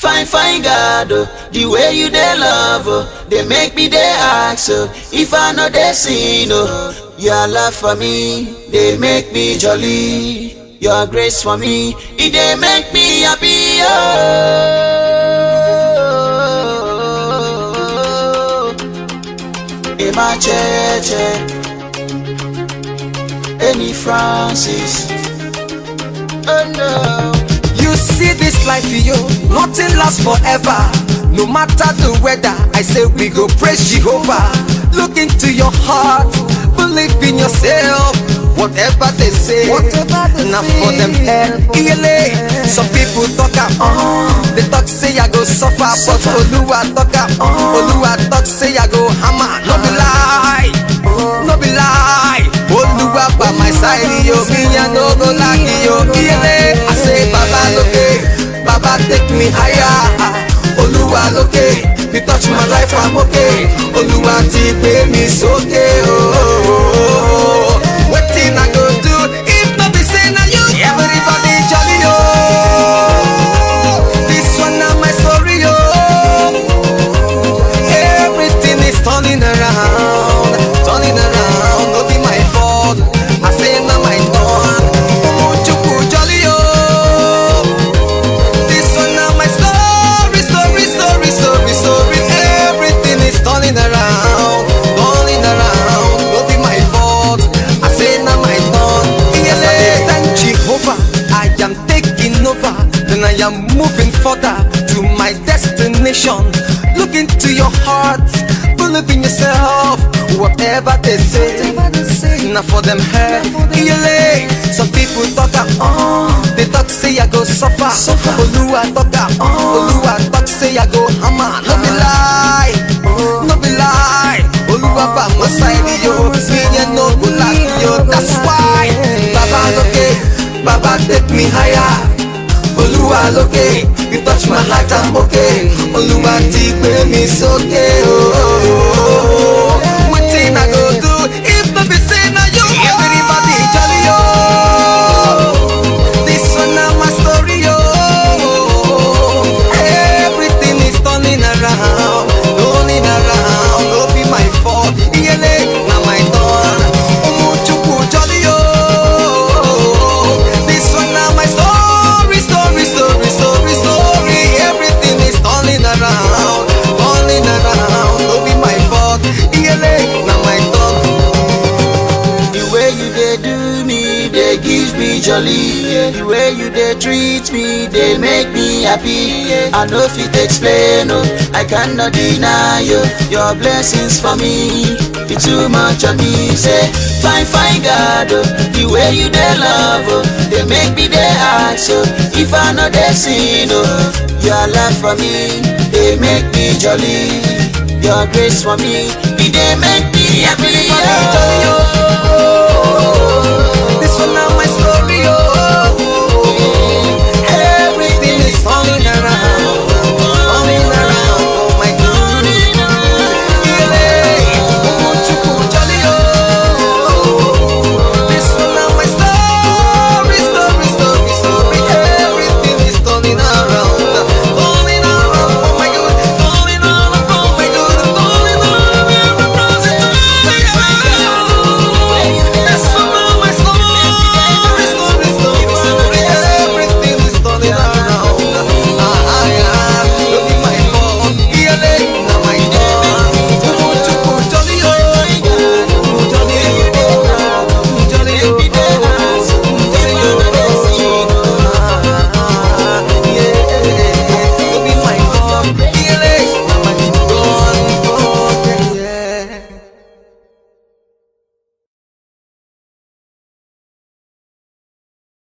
Fine, fine God, oh, the way you dey love, oh, they make me dey ask, oh, if I know they sin, oh, your love for me, they make me jolly. Your grace for me, it dey make me happy, oh. Emma Cheche, Annie Francis, oh no. You see this life, yo, nothing lasts forever. No matter the weather, I say we go praise Jehovah. Look into your heart, believe in yourself. Whatever they say, not for them head. ELA, some people talk am, uh, they talk say I go suffer, but Oluwa talk am, uh, Oluwa talk say I go hammer. No be lie, no be lie. Oluwa by my side, yo, me I no go like yo. ELA, I say Baba loke, Baba take me higher. Oluwa loke, you touch my life, I'm okay. Oluwa ti gbé mi sókè, oh. oh, oh. Wetin I go do if no be say na you? Everybody jolly, oh. This one na my story, oh. Everything is turning around, turning around. No be my fault. I say na my turn. Umuchukwu jolly, oh. This one na my story, story, story, story, story. Everything is turning around, turning around. No be my fault. I say na my turn. Yes, I dey thank Jehovah. I am taking over. Then I am moving further to my destination. Look into your heart, believe in yourself. Whatever they say, not for them head. ELA. Some people talk am, uh, they talk say I go suffer. suffer. Oluwa talk am, uh, Oluwa talk say I go hammer. No be lie, no be lie. Oluwa by my side, yo, me and no go like yo. That's why, Baba loke, Baba take me higher. Olúwa lókè, you touch my heart, I'm okay. Olúwa ti gbé mi sókè, oh. Wetin I go do if no be say na you? Everybody jolly, oh. This one na my story, oh. Everything is turning around, turning around. No be my fault, iyele na my turn. Umuchukwu jolly, oh. This one na my story, story, story, story, story. Everything is turning around, turning around. No be my fault, iyele na my turn. The way you dey do me, they give me jolly. The way you dey treat me, they make me happy. I no fit explain, oh, I cannot deny you. Your blessings for me, be too much on me. Say, fine, fine God, oh, the way you dey love, oh, they make me dey ask, oh, if I know they sin, oh, your love for me, they make me jolly. Your grace for me, it dey make me happy. Everybody jolly, oh. This one na my